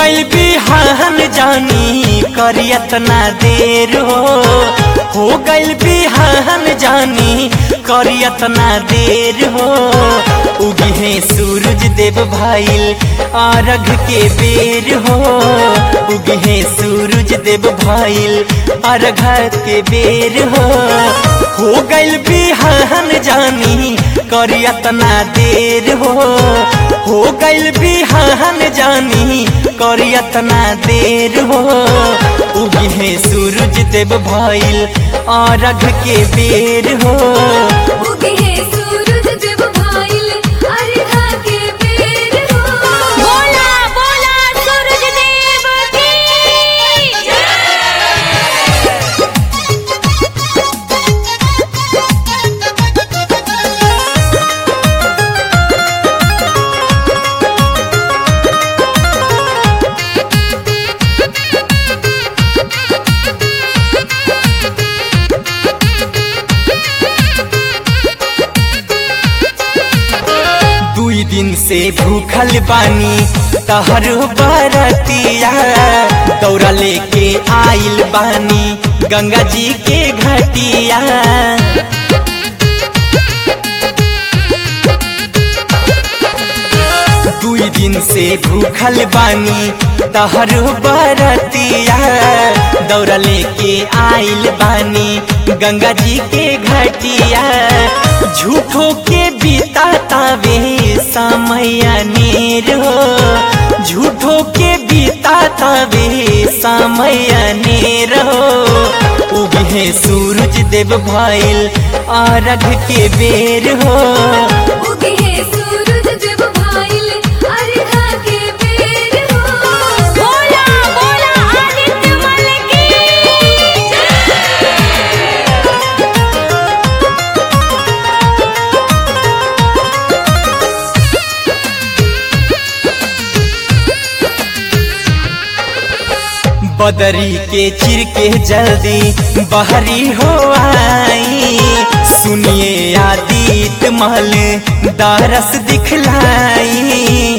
गइल बिहान जानी करियत ना देर हो हो गइल बिहान जानी करियत ना देर हो उगी है सूरज देव भाईल आरघ के बेर हो उगी है सूरज देव भाईल आरघ के बेर हो हो गइल बिहान जानी करियत ना देर हो हो गइल बिहान जानी करियत ना देर हो उगी है सूरज देव भाईल आरघ के बेर हो उगे है सूरज जब भाईल अर्घा के बेर हो बोला बोला सूरज देव की दुई दिन से भूखल बानी तहर बरतिया दौरा लेके आइल बानी गंगा जी के घटिया दुई दिन से भूखल बानी तहर बरतिया दौरा लेके आइल बानी गंगा जी के घटिया झूठो के बीता तावे समय अनेर हो झूठो के बीता तावे समय अनेर हो उगे है सूरज देव भाईल आरघ के बेर हो उगे है सूरज जब भाईल अर्घा के बेर हो बोला बोला आदित्य मल की बदरी के चिर के जल्दी बहरी हो आई सुनिए आदित महल दारस दिखलाई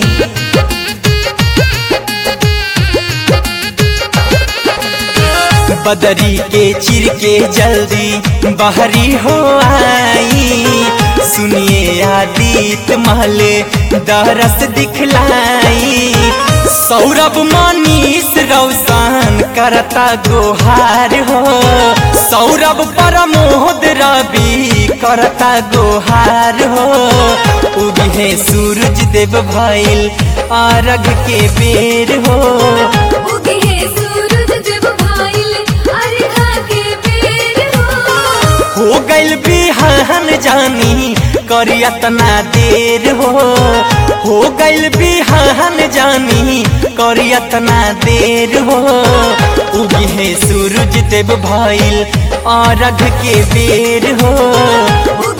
बदरी के चिर के जल्दी बहरी हो आई सुनिए आदित महल दरस दिखलाई सौरभ मनीष रौशन करता गोहार हो सौरभ परमोद रवि करता गोहार हो उगी है सूरज देव भाईल आरघ के बेर हो उगे है सूरज जब भाईल अर्घा के बेर हो हो गइल बिहान जानी करियत ना देर हो हो गइल बिहान जानी करियत ना देर हो उगी है सूरज देव भाईल आरघ के बेर हो उगे